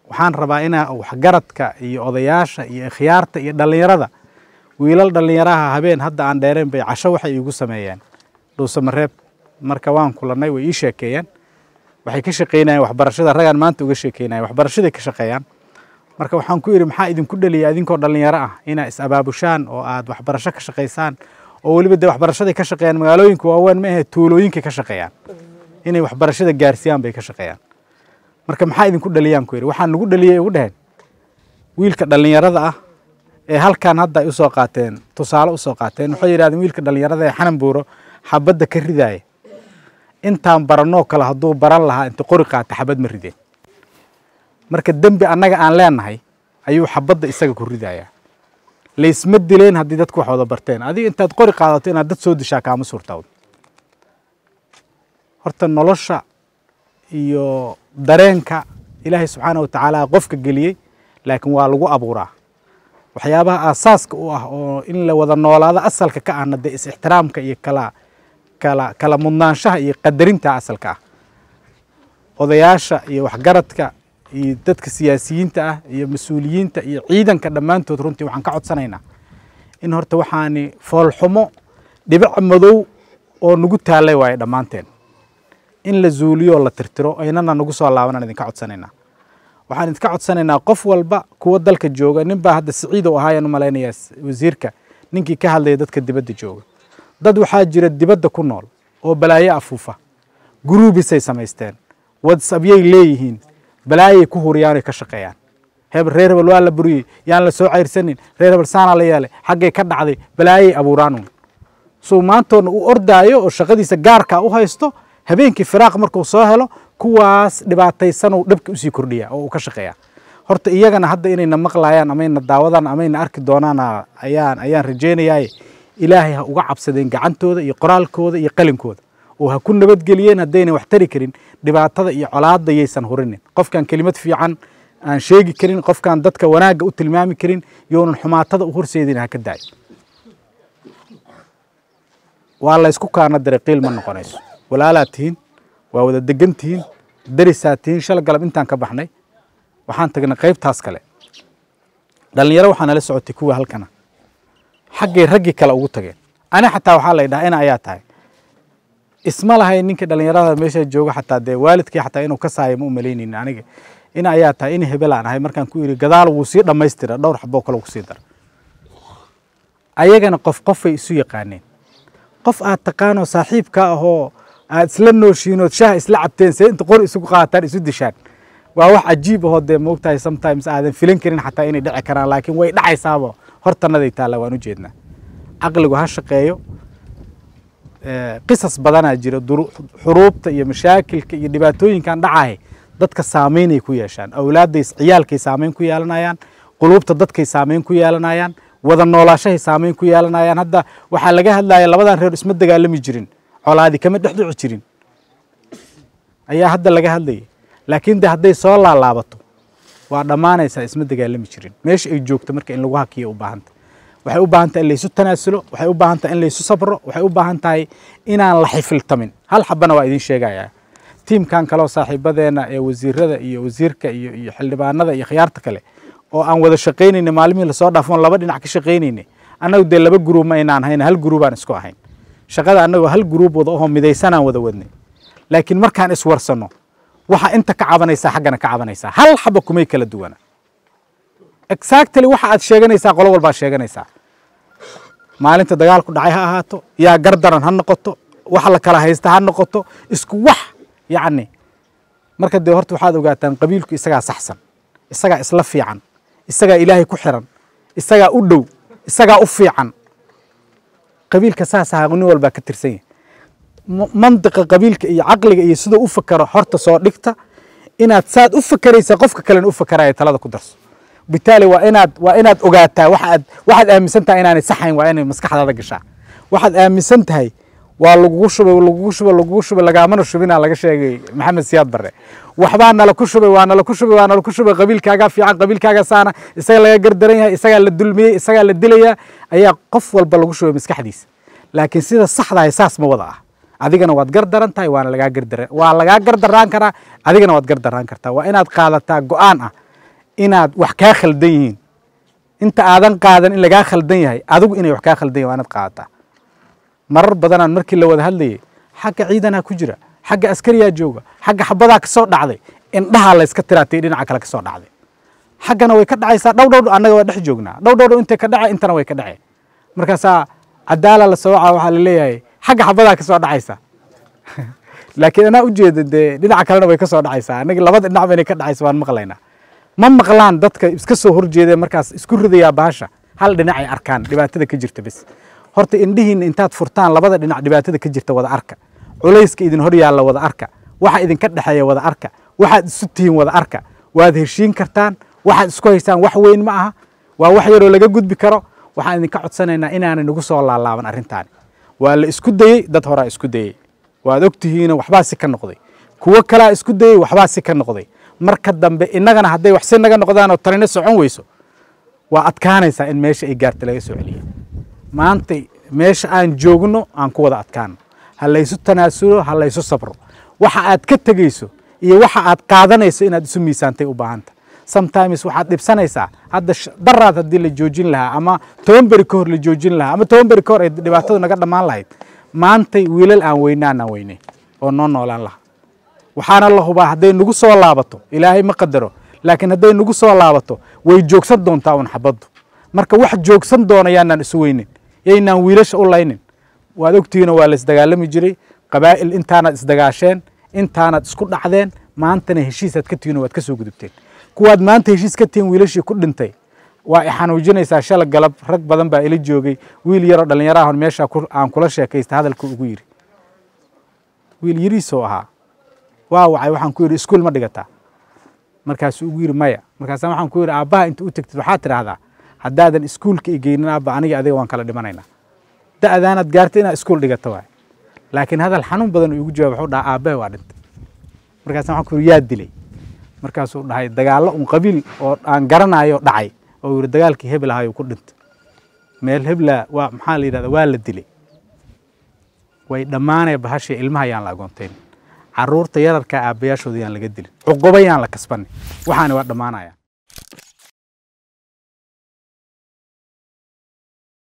waxaan rabaa inaa waxgaradka iyo odayaasha iyo ikhyaarta iyo dhallinyarada wiilal dhallinyaraha habeen hadda aan dheereen bay casho waxay iigu sameeyeen dhuusamareeb marka waan kulannay way ii sheekeeyeen waxay ka shaqaynayeen waxbarashada ragaan maanta uga sheekeynayan waxbarashaday ka shaqeeyaan marka waxaan ku yidhi maxaa idinku dheliya idinkoo dhallinyaro ah inaa is abaabushaan oo aad waxbarasho ka shaqaysaan oo weliba dee waxbarashaday ka shaqeeyaan magaalooyinka waaweyn ma ahe tuulooyinkay ka shaqeeyaan inay waxbarashada gaarsiiyaan bay ka shaqeeyaan marka maxaa idinku dhaliyaan ku yidhi waxaan nagu dhaliyay ugu dheheen wiilka dhallinyarada ah ee halkan hadda ay usoo qaateen tusaale usoo qaateen waxay yidhahdeen wiilka dhallinyarada ee xanan buuro xabadda ka ridaaya intaan baranoo kale hadduu baran lahaa inta qori qaata xabad ma rideen marka dembi annaga aan leenahay ayuu xabadda isaga ku ridayaa laysma dileen haddii dadku wax wada barteen adiga intaad qori qaadato inaad dad soo dishaa kaama suurtawd horta nolosha iyo dareenka ilaahay subxaana watacaala qofka geliyey laakiin waa lagu abuuraa waxyaabaha aasaaska u ah oo in la wada noolaado asalka ka ahna dee is-ixtiraamka iyo kala kala kala mudnaanshaha iyo qadarinta asalka ah odayaasha iyo waxgaradka iyo dadka siyaasiyiinta ah iyo mas-uuliyiinta iyo ciidanka dhammaantood runtii waxaan ka codsanaynaa in horta waxaani foolxumo dhibic madow oo nagu taallay waaye dhammaanteen in la zuuliyo la tirtiro aynana nagu soo laabanaan idinka codsanaynaa waxaan idinka codsanaynaa qof walba kuwa dalka jooga nin baa hadda siciid u ahaayaan u malaynayaa wasiirka ninkii ka hadlaya dadka dibadda jooga dad waxaa jira dibadda ku nool oo balaayo afuufa guruubisay samaysteen whatsappyay leeyihiin balaayay ku huriyaanay ka shaqeeyaan hebel reer hebel waa la buriyey yaan la soo cayrsanin reer hebel saanaa la yeelay xaggay ka dhacday balaayay abuuraanuun suu maantoodna u ordaayo oo shaqadiisa gaarkaa u haysto habeenkii firaaq markuu soo helo kuwaas dhibaataysanuu dhabka usii kordhiya oo uu ka shaqeeya horta iyagana hadda inayna maqlayaan amayna daawadaan amayna arki doonaan ayaan ayaan rajaynayaa ilaahay ha uga cabsadeen gacantooda iyo qoraalkooda iyo qalinkooda oo ha ku nabadgeliyeen haddayna wax tari karin dhibaatada iyo colaadda yaysan hurinin qofkaan kelimad fiican aan sheegi karin qofkaan dadka wanaagga u tilmaami karin yoonan xumaatada u horseedin ha ka daayo waa laysku kaana diray qiil ma noqonayso walaalaad tihiin waa wada degan tihiin darisaad tihiin shal galab intaan ka baxnay waxaan tagnay qaybtaas kale dhallinyaro waxaa nala socotay kuwa halkana xaggay raggii kale ugu tageen ani xataa waxaa la ydhaha ina ayaa tahay isma lahay ninka dhallinyarada meesha jooga xataa dee waalidkii xataa inuu ka saayo ma u malaynaynin aniga ina ayaa tahay in hebelaan ahay markaan ku yidhi gadaal wuu sii dhammaystira dhowr xaboo kale kusii dara ayagana qof qofay isu yaqaaneen qof aad taqaanoo saaxiibka ahoo aad isla nooshiinood shaah isla cabteen see inta qor isugu qaataan isu dishaan waa wax cajiib ahoo dee moogtahay sometimes aadan filan karin xataa inay dhici karaan laakiin way dhacaysaaba hortanaday taalla waan u jeednaa caqligu ha shaqeeyo qisas badanaa jira xuruubta iyo mashaakilka iyo dhibaatooyinkan dhacahay dadka saameynay ku yeeshaan awlaadday ciyaalkay saameyn ku yeelanayaan quluubta dadkay saameyn ku yeelanayaan wada noolaashahay saameyn ku yeelanayaan hadda waxaa laga hadlaya labadan reer isma dagaalami jirin colaadi kama dhex dhici jirin ayaa hadda laga hadlayay laakiin de hadday soo laalaabato waa dhammaanaysaa isma dagaalami jirin meesha ay joogto marka in lagu hakiya u baahanta waxay u baahan tahay in laysu tanaasulo waxay u baahan tahay in laysu sabro waxay u baahan tahay inaan la xifiltamin hal xabana waa idin sheegayaa tiimkan kaleo saaxiibadeena ee wasiirada iyo wasiirka iyo iyo xildhibaanada iyo khiyaarta kale oo aan wada shaqaynayna maalmihii lasoo dhaafon laba dhinac ka shaqaynayna annagu dee laba guruub ma aynaan hayn hal guruubaan isku ahayn shaqada annagoo hal guruub wada ohoo midaysanaan wada wadnay laakiin markaan iswarsanno waxa inta ka cabanaysaa xaggana ka cabanaysaa hal xaba kumay kala duwana exactly waxa aad sheeganaysaa qolo walbaad sheeganaysaa maalinta dagaalku dhacay ha ahaato yaa gardaran ha noqoto wax la kala haysta ha noqoto isku wax yacni marka dee horta waxaad ogaataan qabiilku isagaa saxsan isagaa isla fiican isagaa ilaahay ku xiran isagaa u dhow isagaa u fiican qabiilka saas ahaa nin walbaa ka tirsan yahay mandiqa qabiilka iyo caqliga iyo siduu u fakaro horta soo dhigta inaad saad u fakaraysaa qofka kalena u fakaraya talada ku darso bitaali waa inaad waa inaad ogaataa waxaad waxaad aaminsan tahay inaanay saxayn waa inay maskaxdaada gashaa waxaad aaminsan tahay waa lagugu shubay lagugu shubay lagugu shubay lagaamana shubinaa laga sheegay maxamed siyaad barre waxbaa nala ku shubay waa nala ku shubay waa nala ku shubay qabiilkaagaa fiican qabiilkaagaa saana isaga laga gardaran yahay isagaa la dulmiyey isagaa la dilayaa ayaa qof walba lagu shubay maskaxdiisa laakiin sida saxdahay saas ma wada ah adigana waad gardaran tahay waana lagaa gardaran waa lagaa gardaraan karaa adigana waad gardaraan kartaa waa inaad qaadataa go-aan ah inaad wax kaa khaldan yihiin inta aadan qaadan in lagaa khaldan yahay adigu inay wax kaa khaldan yahay waa inaad qaadataa marar badanaan markii la wada hadlayay xagga ciidanaa ku jira xagga askariyaa jooga xagga xabadaa kasoo dhacday indhahaa layska tiraatay dhinaca kale kasoo dhacday xaggana way ka dhacaysaa dhow dhow annaga waa dhex joognaa dhow dhow dhow intay ka dhacay intana way ka dhaceen markaasaa cadaala la sooca waxaa la leeyahay xagga xabadaa kasoo dhacaysa laakiin anaa ujeeda dee dhinaca kalena way kasoo dhacaysaa annaga labada dhinacba inay ka dhacaysa waan maqlaynaa ma maqlaan dadka iska soo horjeeda markaas isku ridayaa bahasha hal dhinac ay arkaan dhibaatada ka jirta bes horta indhihiina intaad furtaan labada dhinac dhibaatada ka jirta wada arka culayska idin hor yaalla wada arka waxa idinka dhexeeya wada arka waxaad isu tihiin wada arka waad heshiin kartaan waxaad isku haysaan wax weyn ma aha waa wax yaroo laga gudbi karo waxaan idinka codsanaynaa inaanay nagu soo laalaaban arrintaani waa la isku dayey dad horaa isku dayey waad ogtihiino waxbaa si ka noqday kuwo kalaa isku dayey waxbaa si ka noqday marka dambe innagana hadday wax si naga noqdaan oo tanina socon weyso waa adkaanaysaa in meesha ay gaarta laga soo celiya maanta meesha aan joogno aan ku wada adkaano ha laysu tanaasulo ha laysu sabro waxa aad ka tegeyso iyo waxa aad qaadanayso inaad isu miisaantay u baahanta sometimes waxaad dhibsanaysaa hadda daraad haddii la joojin lahaa ama toban beri ka hor la joojin lahaa ama toban beri ka hor ay dhibaatadu naga dhammaan lahayd maantay wiilal aan weynaanaan weynay oo noo noolaan lahaa waxaana la hubaa hadday nagu soo laabato ilaahay ma qadaro laakiin hadday nagu soo laabato way joogsan doontaa un xabaddu marka wax joogsan doona yaanaan isu weynin yaynaan wiilasha u laynin waad ogtihiinoo waa la isdagaalami jiray qabaa'il intaanaad isdagaasheen intaanaad isku dhacdeen maantana heshiisaad ka tihiin oo waad ka soo gudubteen kuwaad maanta heshiis ka tihiin wiilashii ku dhintay waa i xanuujinaysaa shala galab rag badan baa ila joogay wiil yaroo dhallinyaraahon meesha aan kula sheekaysta hadalka ugu yidhi wiil yariisoo ahaa waa wacay waxaan ku yidhi iskuul ma dhigataa markaasuu ugu yidhi maya markaasa waxaan ku yidhi aabbaha inta u tegtid waxaad tidhaahdaa haddaadan iskuulka i geynin aabba aniga adiga waan kala dhimanaynaa da'daanaad gaarta inaad iskuul dhigata waay laakiin hadal xanuun badan uu igu jawaab wuxuu dhaha aabbahe waa dhintay markaasa waxaan ku yidhi yaa dilay markaasuu dhahay dagaallo un qabiil oo aan garanayo dhacay oo yidhi dagaalkii hebel ahaayuu ku dhintay meel hebla waa maxaa la yidhahda waa la dilay way dhammaanaya bahashii ilmaha yaan la agoontayn carruurta yararkaa aabbayaashooda yaan laga dilin cuquba yaan la kasbanin waxaani waa dhammaanaya